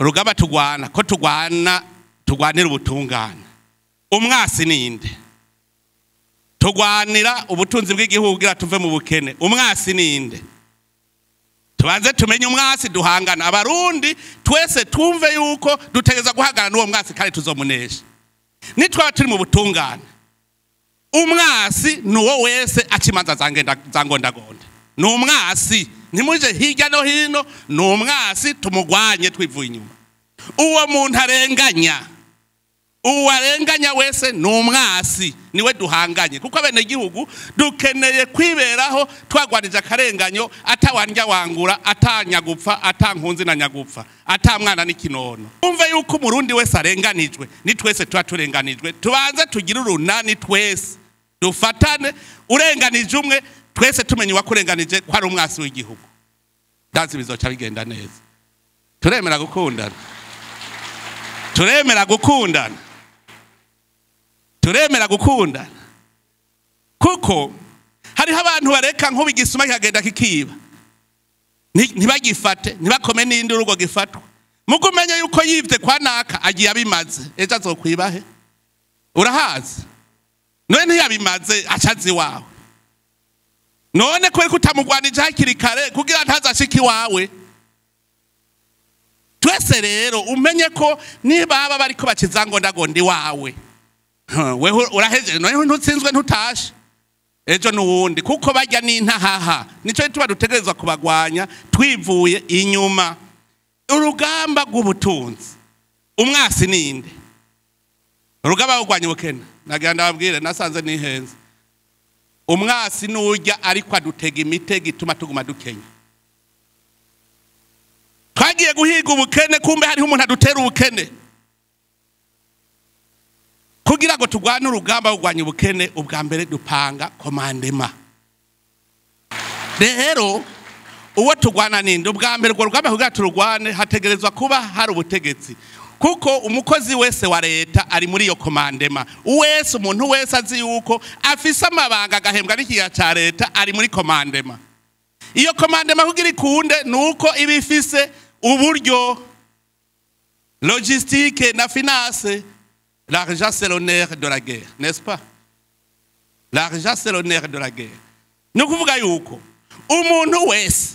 urugamba tugwana ko tugwana tugwanira ubutungane umwasi ninde tugwanira ubutunzi bw'igihugu kugira tuve mu bukene umwasi ninde tubanze tumenye umwasi duhangana abarundi twese twumve yuko dutegereza guhangana n'uwo mwasi kandi tuzomunesha nitwaba turi mu butungane umwasi ni uwo wese aca imanza za ngenda- za ngondagonda ni umwasi ntimuje hirya no hino ni umwasi tumugwanye twivuye inyuma uwo muntu arenganya uwo arenganya wese ni umwasi niwe duhanganye kuko abenegihugu dukeneye kwiberaho twagwanije akarenganyo atawandya wangura atanyagupfa atankunzi na nyagupfa atamwana n'ikinono umve yuko umurundi wese arenganijwe ni twese tuba turenganijwe tubanze tugire urunani twese dufatane urenganije umwe twese tumenye uwakurenganije ko ari umwasi w'igihugu ndazi bizoca bigenda neza turemera gukundana turemera gukundana turemera gukundana kuko hariho abantu bareka nk'ubu igisuma kikagenda kikiba Nti- ntibagifate ntibakome n'indi urugo gifatwa mugo umenye yuko yibye kwa naka agiye abimaze ejo azokwibahe urahazi none ntiyabimaze acaze iwawe none kubera ko utamugwanije hakiri kare kugira ntazashike iwawe twese rero umenye ko nibaba bariko bakizangondagonda iwawe Huh, wewe urahejeje noneho ntutsinzwe ntutashe ejo n'uwundi kuko bajya n'intahaha nicyo tuba dutegerezwa kubagwanya twivuye inyuma urugamba rw'ubutunzi umwasi ninde urugamba rwo kurwanya ubukene nagira ndababwire nasanze nihenze umwasi n'ujya ariko adutega imitego ituma tuguma dukenya twagiye guhiga ubukene kumbe hariho umuntu adutera ubukene kugira ngo turwane urugamba rwo kurwanya ubukene ubwa mbere dupanga komandema rero uwo turwana ninde ubwa mbere urwo rugamba kugira tururwane hategerezwa kuba hari ubutegetsi kuko umukozi wese wa leta ari muri iyo komandema wese umuntu wese azi yuko afise amabanga agahembwa n'ikiga cya leta ari muri komandema iyo komandema kugira ikunde ni uko iba ifise uburyo logistique na finance l'argent c'est l'honneur de la guerre n'est-ce pas l'argent c'est l'honneur de la guerre ni ukuvuga yuko umuntu wese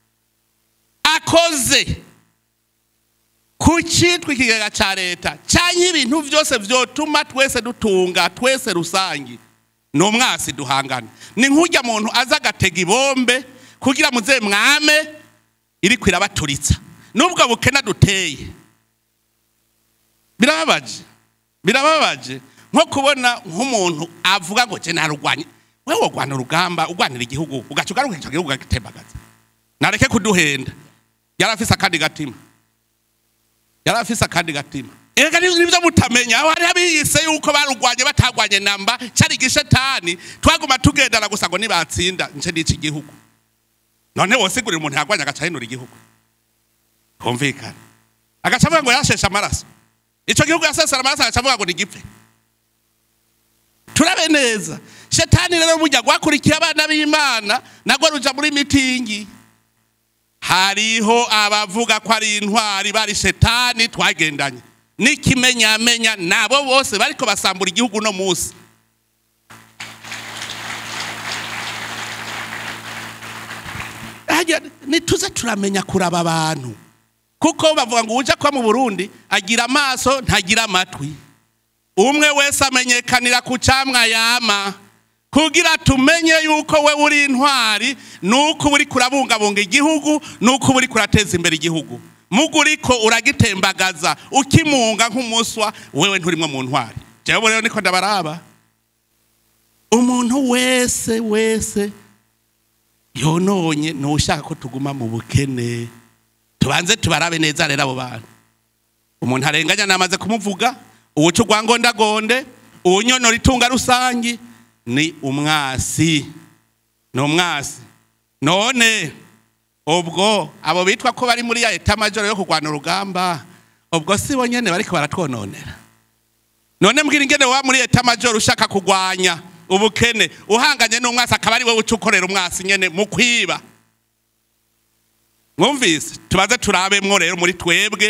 akoze ku cyitwa ikigega cya leta cyangwa ibintu byose byotuma twese dutunga twese rusange ni umwasi duhangana ni nk'ujya muntu aza agatega ibombe kugira muze mwame iri kwirabaturitsa n'ubwo bukena duteye birababaje birababaje nko kubona nk'umuntu avuga ngo jye narurwanye wewe urwana urugamba urwanira igihugu ugaca ugaruka icyo gihugu ukagitembagaza nareke kuduhenda yari afise akandi gatima yari afise akandi gatima ega nibyo mutamenya aho hari abiyise yuko barurwanye batagwanye namba cyari igishetani twaguma tugendana gusa ngo nibatsinda nce n'iki igihugu none wosigurira umuntu yagwanye agaca ahinura igihugu kumvikana agaca avuga ngo yasheshe amaraso icyo gihugu yasesera amaraso agaca avuga ngo nigipfe turabe neza shetani rero burya rwakurikira abana b'imana nagwo ruja muri mitingi hariho abavuga ko ari intwari bari shetani twagendanye n'ikimenyamenya nabo bose bariko basambura igihugu no munsi Harya nituze turamenya kuraba abantu kuko bavuga ngo uje kuba mu burundi agira amaso ntagira amatwi umwe wese amenyekanira ku camwa yama kugira tumenye yuko we uri intwari nuko uba uri kurabungabunga igihugu nuko uba uri kurateza imbere igihugu mugo uriko uragitembagaza ukimunga nk'umuswa wewe nturimwo mu ntwari jewe rero niko ndabaraba umuntu wese wese yononye nushaka ko tuguma mu bukene tubanze tubarabe neza rero abo bantu umuntu arenganya namaze kumuvuga uwuca urwangondagonde uwunyonora itunga rusangi ni umwasi ni umwasi none ubwo abo bitwa ko bari muri ya etamajoro yo kurwana urugamba ubwo si bo nyene bariko baratwononera none mbwira ingene wa muri etamajoro ushaka kurwanya ubukene uhanganye n'umwasi akaba ari wowe uca ukorera umwasi nyene mu kwiba mwumvise tubaze turabemwo rero muri twebwe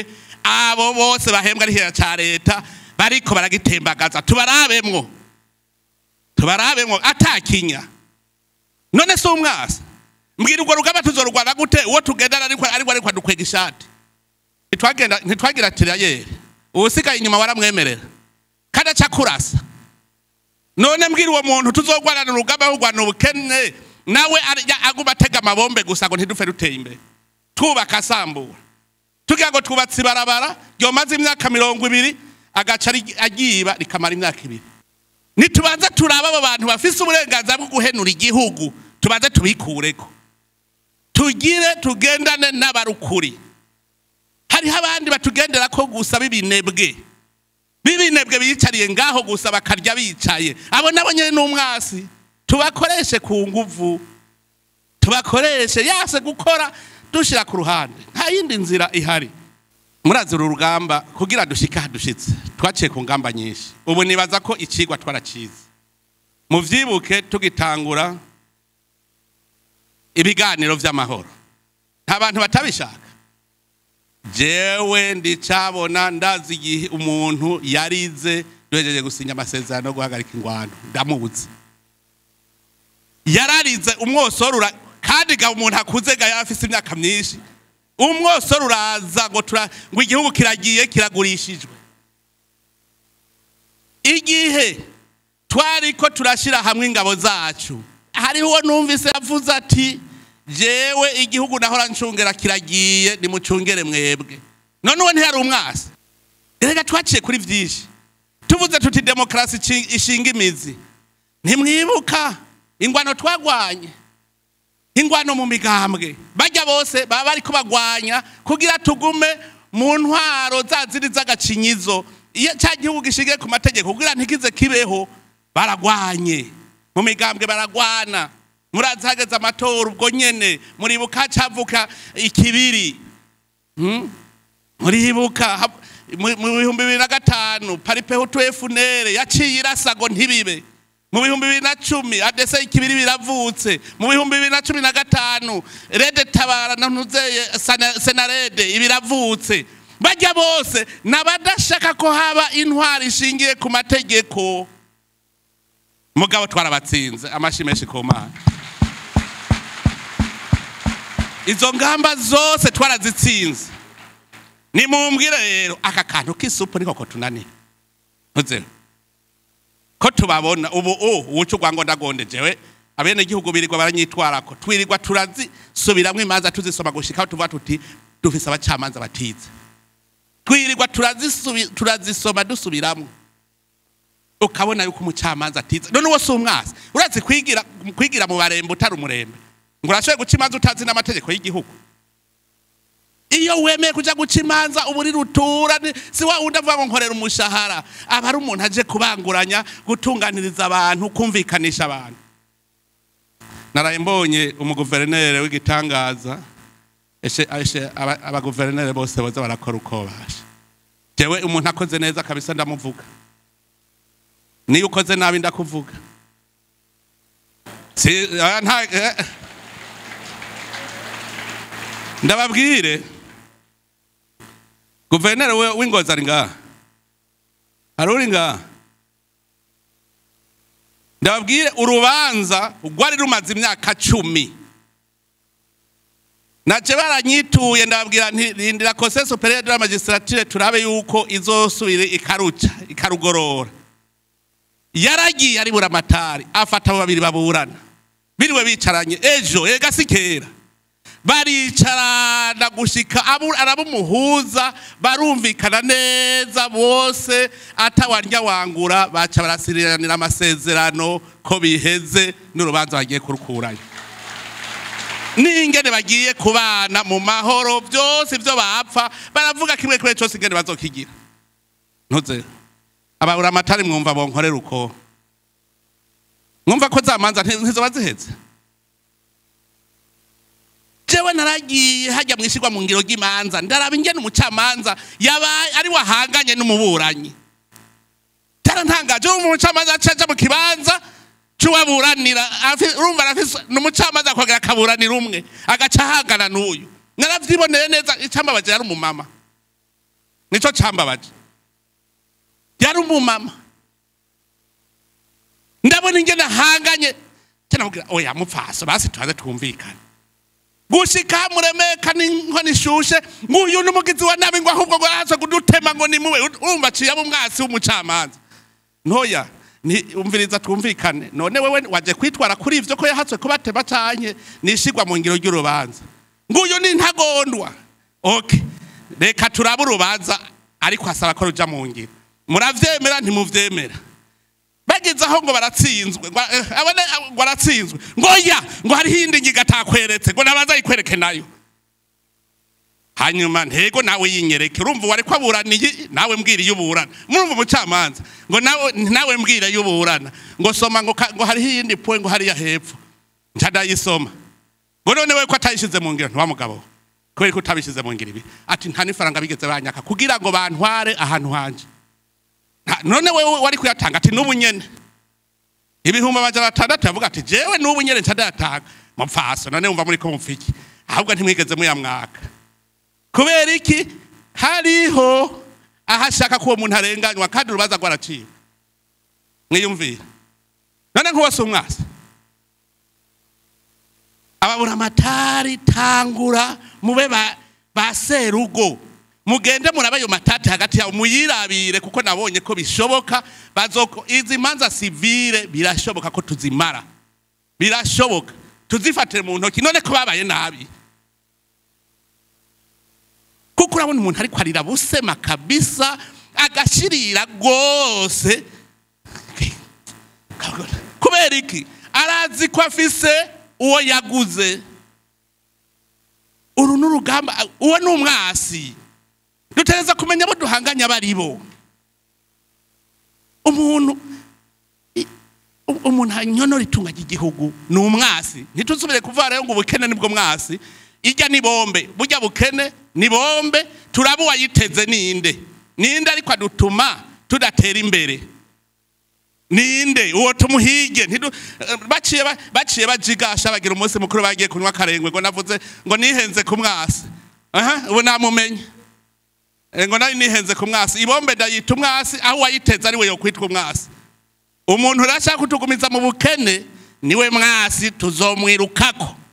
abo bose bahembwa ari cya leta bariko baragitembagaza tubarabemwo tubarabemwo atakinya none si umwasi mbwira urwo rugamba tuzorwana gute uwo tugendana ariko ariko ariko adukwega ishati ntitwagenda ntitwagira tirayeri uwusigaye inyuma waramwemerera kandi aca kurasa none mbwira uwo muntu tuzogwanana urugamba rugwana ubukene nawe arya aguma atega amabombe gusa ngo ntidupfe duteye imbere twubaka asambura tugira ngo twubatse ibarabara ryomaze imyaka mirongo ibiri agaca ari- agiba rikamara imyaka ibiri nitubanza turaba abo bantu bafise uburenganzira bwo guhenura igihugu tubanze tubikureko tugire tugendane n'abarukuri hariho abandi batugendera ko gusa b'ibinebwe b'ibinebwe biyicariye ngaho gusa bakarya bicaye abo nabo nyine n'umwasi tubakoreshe ku nguvu tubakoreshe yase gukora dushyira ku ruhande nta yindi nzira ihari murazi uru rugamba kugira dushike aha dushitse twaciye ku ngamba nyinshi ubu nibaza ko ikigwa twarakizi muvyibuke tugitangura ibiganiro vy'amahoro nta bantu batabishaka jewe ndicabona ndazi igihe umuntu yarize duhejeje gusinya amasezerano yo guhagarika ingwano ndamuzi yararize umwosoro ura- kandi ga umuntu akuze ga yari afise imyaka myinshi umwosoro uraza ngo tura ngo igihugu kiragiye kiragurishijwe igihe twariko turashira hamwe ingabo zacu hariho numvise yavuze ati jewe igihugu nahora ncungera kiragiye nimucungere mwebwe none uwo ntiyari umwasi reka twaciye kuri byinshi tuvuze tuti demokarasi ici- ishinga imizi ntimwibuka ingwano twagwanye ingwano mu migambwe bajya bose baba bariko bagwanya kugira tugume mu ntwaro za ziri z'agacinyizo iyo cya gihugu gishingiye ku mategeko kugira ntikize kibeho baragwanye mu migambwe baragwana murazi hageze amatora ubwo nyene muribuka cavuka ikibiri Hmm? muribuka hab- mu mu bihumbi bibiri na gatanu paripeho tuefunere yaciye irasa ngo ntibibe mu bihumbi bibiri na cumi adese ikibiri biravutse mu bihumbi bibiri na cumi na gatanu rede tabara na ntuzeye Sana- senarede ibiravutse bajya bose n'abadashaka ko haba intwari ishingiye ku mategeko mugabo twarabatsinze amashi menshi ku mana izo ngamba zose twarazitsinze nimumbwire rero aka kantu k'isupu niko ko tunanira ntuzeho ko tubabona ubu u uwuca urwango ndagonde jewe abene igihugu birirwa baranyitwarako twirirwa turazisubiramwo imanza tuzisoma gushikaho tuvuga tuti dufise abacamanza batize twirirwa turazisubi- turazisoma dusubiramwo ukabona yuko umucamanza atize none uwo si umwasi urazi kwigira kwigira mu barembe utari umurembe ngo urashoboye guca imanza utazi n'amategeko y'igihugu iyo wemeye kuja guca imanza uba uri rutura ni- si wa wundi avuga ngo nkorera umushahara aba ari umuntu aje kubanguranya gutunganiriza abantu kumvikanisha abantu naraye mbonye umuguverineri w'igitangaza eshe eshe aba- abaguverineri bose boza barakora uko basha jewe umuntu akoze neza kabisa ndamuvuga niyo ukoze nabi ndakuvuga si aya nta eh. ndababwire guverineri we- w'ingozi ari ngaha hari uri ngaha ndababwire urubanza rwari rumaze imyaka cumi naje baranyituye ndababwira nti rindira kose superieur de la magistrature turabe yuko izosubire ikaruca ikarugorora yaragiye ari buramatari afata abo babiri baburana biriwe bicaranye ejo ega si kera baricarana gushika abu- arabumuhuza barumvikana neza bose atawarya wangura baca barasiriranira amasezerano ko biheze n'urubanza bagiye kurukurayo n'ingene bagiye kubana mu mahoro byose ibyo bapfa baravuga kimwe kimwe cyose ingene bazokigira ntuze ababura amatari mwumva bonkorera uko mwumva ko za manza nti- ntizoba ziheze jewe naragiye hajya mu ishyirwa mu ngiro ry'imanza ndaraba ingene umucamanza yabaye ari wahanganye n'umuburanyi tarantangaje ubu umucamanza acaja mu kibanza c'uwaburanira afi- urumva arafise n'umucamanza akongera akaburanira umwe agaca ahangana n'uyu naravyiboneye neza icambabaje yari umumama nico cambabaje yari umumama ndabona ingene ahanganye canamubwira oya mupfaso basi tubaze twumvikane gushika muremeka n'inkoni ishushe nguyu n'umugizi wa nabi ngo ahubwo ngo araza kudutema ngo ni muwe urumva aciye abo umwasi w'umucamanza ntoya ni umviriza twumvikane none wewe waje kwitwara kuri ivyo ko yahatswe kubatema canke nishigwa mu ngiro ry'urubanza nguyu ni ntagondwa okay reka turabe urubanza ariko asaba ko ruja mu ngiro muravyemera ntimuvyemera bageze aho ngo baratsinzwe ngo eh, abone ngo baratsinzwe ngo ya ngo hariho iyindi ngiga atakweretse ngo nabaza ayikwereke nayo hanyuma ntego nawe yinyereke urumva wari ko aburaniye nawe mbwira iyo uburana murumva umucamanza ngo nawe nawe mbwira iyo uburana ngo soma ngo ka- ngo hariho iyindi puwe ngo hariya hepfo nca ndayisoma ngo none we ko atayishize mu ngiro ntiwa mugabo kubera ko utabishize mu ngiro ibi ati nta n'ifaranga bigeze banyaka kugira ngo bantware ahantu hanje Nta- none wewe wari kuyatanga ati n'ubu nyene ibihumbi amajana atandatu yavuga ati jewe n'ubu nyene nca ndayatanga mupfaso none wumva muri ko mupfiki ahubwo ntimwigeze muyamwaka kubera iki hariho aho ashaka ko uwo muntu arenganywa kandi urubanza rwaraciwe mwiyumvire none nk'uwo si umwasi ababura amatari tangura mube ba, ba serugo mugende murabe ayo matati hagati yawe muyirabire kuko nabonye ko bishoboka bazoko izi manza sivile birashoboka ko tuzimara birashoboka tuzifatire mu ntoki none ko babaye nabi kuko urabona umuntu ariko arira busema kabisa agashirira rwose kubera iki arazi ko afise uwo yaguze uru ni urugamba uwo ni umwasi dutegereza kumenya abo duhanganye abo ari bo umuntu i- u- umuntu anyonora itunga ry'igihugu ni umwasi ntituzubire kuvuga rero ngo ubukene nibwo mwasi ijya ni bombe burya bukene ni bombe turaba uwayiteze ninde ninde ariko adutuma tudatera imbere ninde uwo tumuhige ntidu eh, baciye ba- baciye bajigasha bagira umunsi mukuru bagiye kunywa akarengwe ngo navuze ngo nihenze ku mwasi aha ubu namumenye Eh, ngo nari nihenze ku mwasi ibombe ndayita umwasi aho uwayiteze ari we yokwitwa umwasi umuntu urashaka kutugumiza mu bukene niwe mwasi tuzomwirukako